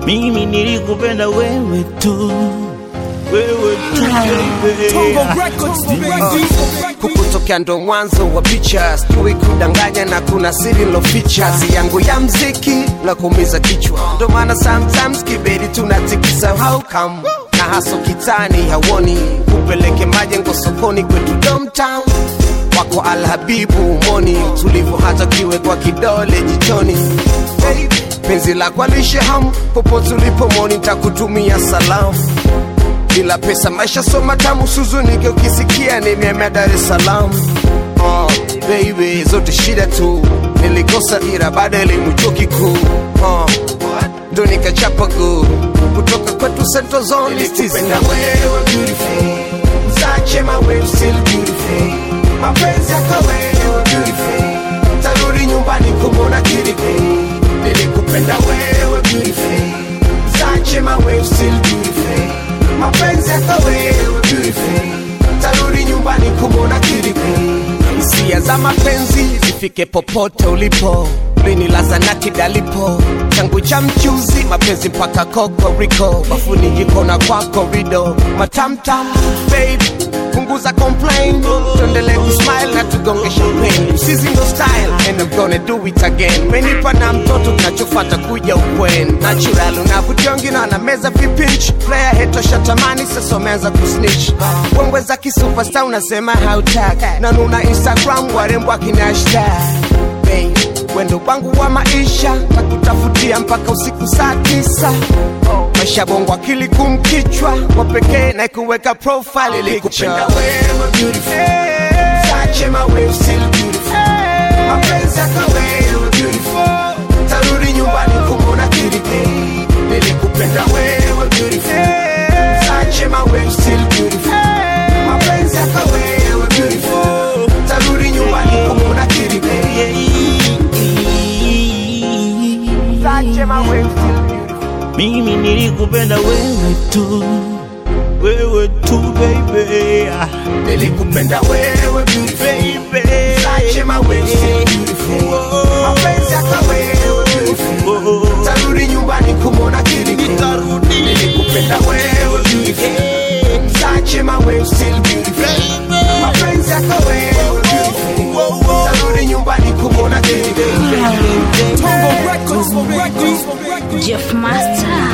Mimi nilikupenda wewe tu, wewe tu baby. kukutokea ndo mwanzo wa picha sijui kudanganya na kuna siri loficha kazi yangu ya mziki la kuumiza kichwa ndo maana sometimes kiberi tunatikisa how come na haso kitani hawoni kupeleke majengo sokoni kwetu domtown wako alhabibu moni tulivu hata kiwekwa kidole jichoni hey, penzi la kwalishe hamu popote ulipo moni takutumia salamu bila pesa maisha so matamu suzunike ukisikia nimeamia dar es salaam oh, baby zote shida tu nilikosa ira baada ya elimu chuo kikuu oh, ndo nikachapa guu kutoka kwetu central zone nilikupenda wewe beautiful zache mawe still beautiful mapenzi yako wewe beautiful tarudi nyumbani kumona kiriki nilikupenda wewe beautiful zache mawe still beautiful mapenzi yako wewe beautiful tarudi nyumbani kumona kiriki hisia za mapenzi zifike popote ulipo linilaza na kidalipo changu cha mchuzi mapenzi mpaka kokoriko bafuni jiko na kwa korido matamtam babe punguza complain tuendelee kusmile na tugonge champagne msizi ndo style and I'm gonna do it again menipa na mtoto kinachofata kuja ukwen natural unavutiongina na meza vipinch player hetosha tamani sasa umeanza kusnitch wembwe za kisupesta unasema hautaka na nuna instagram warembo akina hashtag babe wendo wangu wa maisha takutafutia mpaka usiku saa tisa maisha bongo akili kumkichwa wa pekee na kuweka profile ilikupenda wewe beautiful Sache mawe still beautiful mapenzi yako wewe beautiful tarudi nyumbani kumona kiriki nilikupenda wewe beautiful Sache mawe still beautiful mapenzi yako wewe beautiful tarudi nyumbani kumona kiriki Sache mawe still beautiful Mimi nilikupenda wewe tu, wewe tu baby. nilikupenda wewe beautiful Baby. Sache mawe still beautiful mapenzi yako wewe beautiful tarudi nyumbani kumona kiriki nilikupenda wewe beautiful Sache mawe still beautiful mapenzi yako wewe beautiful tarudi nyumbani kumona kiriki Jeff Master